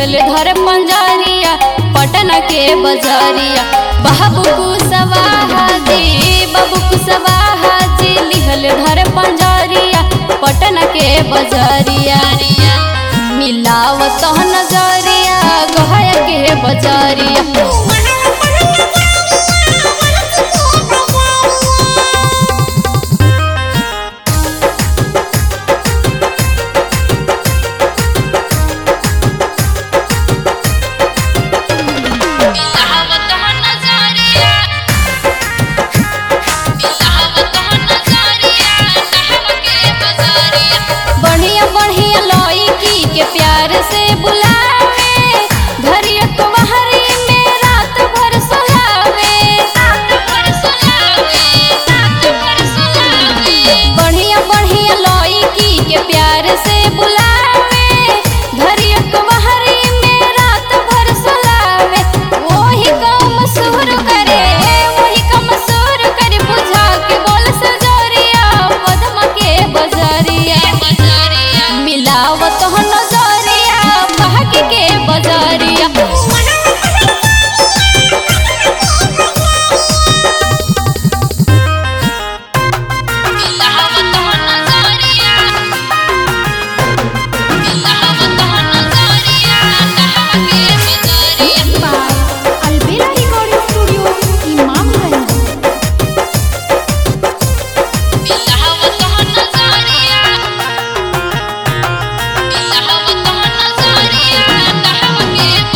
धर पंजरिया पटना के बजरिया बाबू कुशवाहा जी बाबू कुशवाहा जी लिहल धर पंजरिया पटना के बजरिया मिलावत नजरिया गहया के बजरिया बढ़िया बढ़िया लड़की के प्यार से बुलावे घरिया कुंवारी में रात भर सुलावे बढ़िया बढ़िया लड़की के प्यार से बुलावे घरिया कुंवारी में रात भर सुलावे वही काम सुर करे वही काम सुर करे बुझा के बोल सजरिया पद्मा के बजरिया मिलावत हो नजरिया भाग के बजरिया Albera Recording Studio, Imamganj.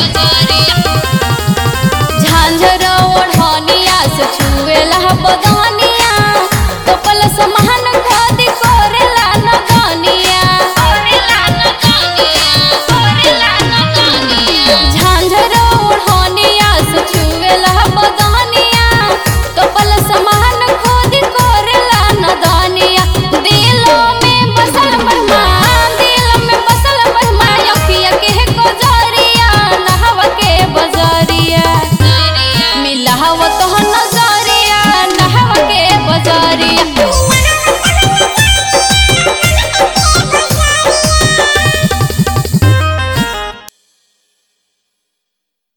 झांझर ओढ़निया से छुएला बदन